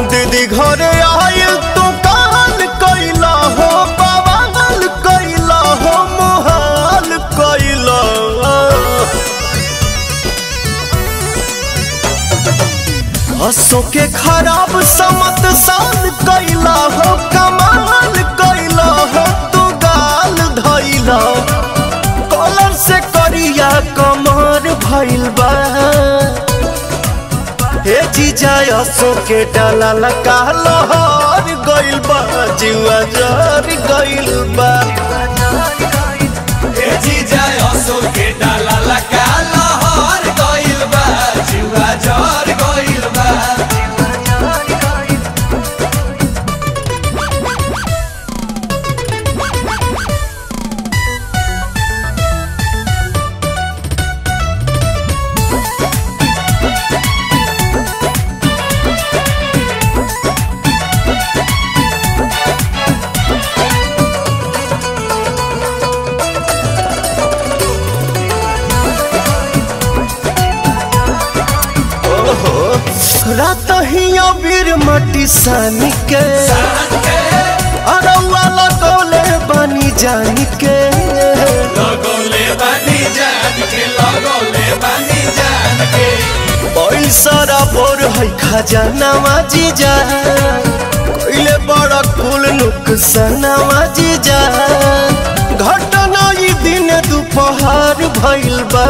दीदी घरे आयल तू काल कैला हो बवाल कैला हो मोहाल कैला हंसों के खराब समत सान कैला हो कमाल कैला हो तू गाल धैला कॉलर से करिया कमर भइल बा हे जीजा असो के डाला लगा लहर गइल बा जीवा जर गइल बा ए जीजा असो के डाला लगा लहर गइल बा जुआ जर गइल बा रात ही अबीर मटी सानी के अरौआ लगौले बनी जानी के लगोले बानी जान के लगोले बानी जान के पैसा बोर है खजानावा जीजा कोइले बड़ा कुल नुकसानावा जीजा घटना ई दिन दोपहर भइल बा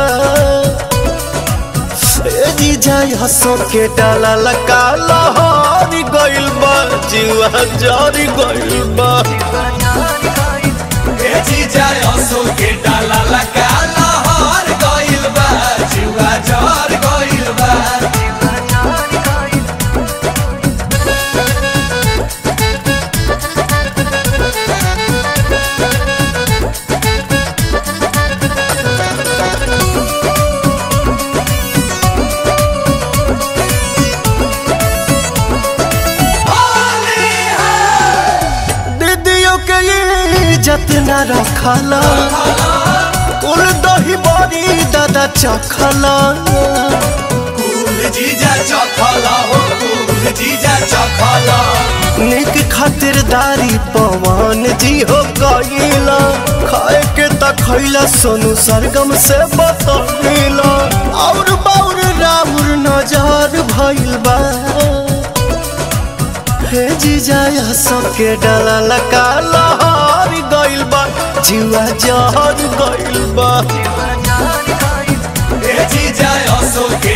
ए जीजा हंसो के डाला लगा लहर गइल बा जीवा जर गइल बा ए जीजा असो के डाला लगा लहर गइल बा जुआ जर गइल बा दीदियों के इज्जत न रखला कुल दही बड़ी दादा चखला कुल जीजा चखला हो कुल जीजा चखला निक खातिरदारी पवन जी हो गईला खाए के त खैला सोनू सरगम से बतैला और बाउर राउर नजर भइल बा हे जीजा सबके डाला लगा लहर गइल बा जीवा जहर गइल बा ए जीजा असो के